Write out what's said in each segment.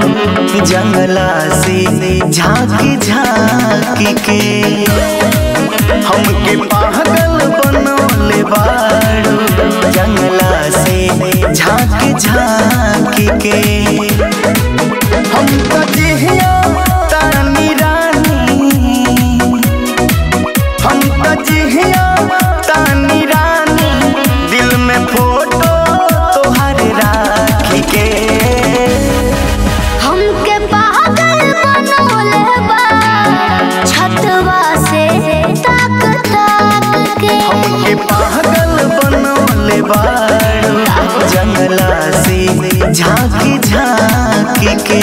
जंगला से झांकी झांकी के हमके पागल बनौले बाड़ू जंगला से झांकी झांकी के हम तो जिहिया तानी रानी हम तो जिहिया तानी रानी दिल में फोटो तोहर राखी के हमके पागल बनौले बा छतवा से ताक ताक के हमके पागल बनौले बाड़ू जंगला से झांकी झांकी के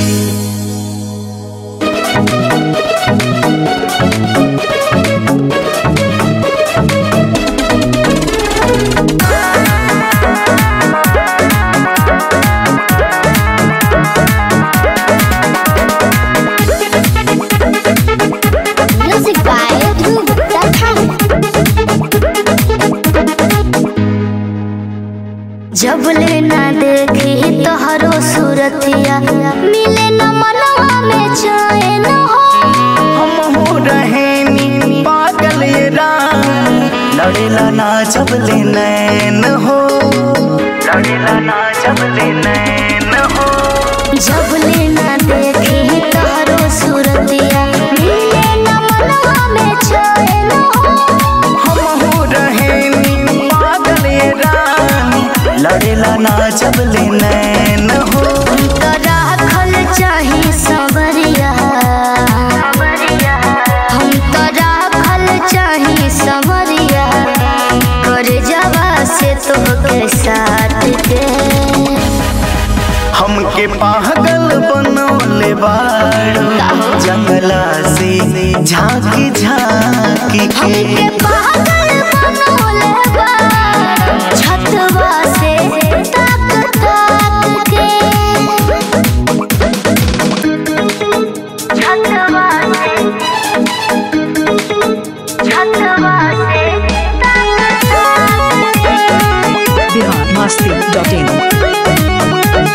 म्यूजिक बाय ध्रुव राठौर जब ले ना देखी तोहरो सूरतिया मिले न मनवा में चैन हो हम हो रहेनी पागल ये रानी लड़ेला ना चबले नैन हो लड़ेला ना चबले नैन हो जब ले ना देखी तोहरो सूरतिया मिले न मनवा में चैन हो हम हो रहेनी पागल ये रानी लड़ेला ना चबले नैन हो तो राखल चाही सबरिया हम तो राखल चाही सबरिया कर जवा से तोहके साथ के हमके पागल बनौले बाड़ू जंगला से झांकी झांकी के हमके पागल बनौले बा छतवा से ताक ताक के छतवा से छतवा से ताक ताक के बिहार मस्ती डॉट इन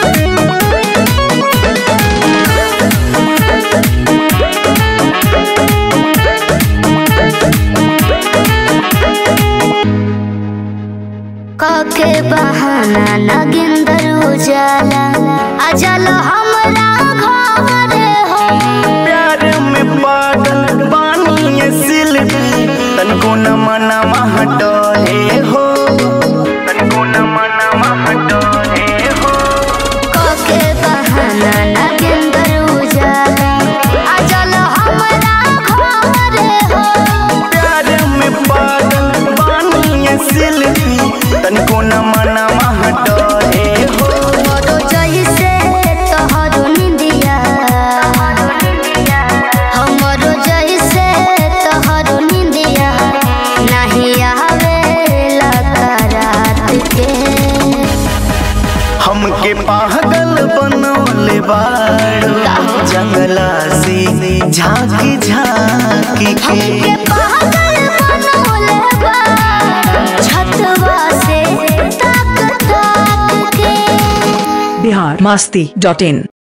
काके बहाना नगिंदर उजाला अजल हमरा घर हो प्यार में पागल बानी ये सिल्वी तनको न मना हटोले हो तनको न मना हटोले हो काके बहाना नगिंदर उजाला अजल हमरा घर हो प्यार में पागल बानी ये सिल्वी तनको न मना हटोले हो मोरो जइसे तोहरो निंदिया हमरो जइसे तोहरो निंदिया नहीं आवेला रात के हमके पागल बनौले बाड़ू जंगला से झांकी झांकी के हमके पागल बनौले बा छतवा से ताक ताक के बिहार मस्ती डॉट इन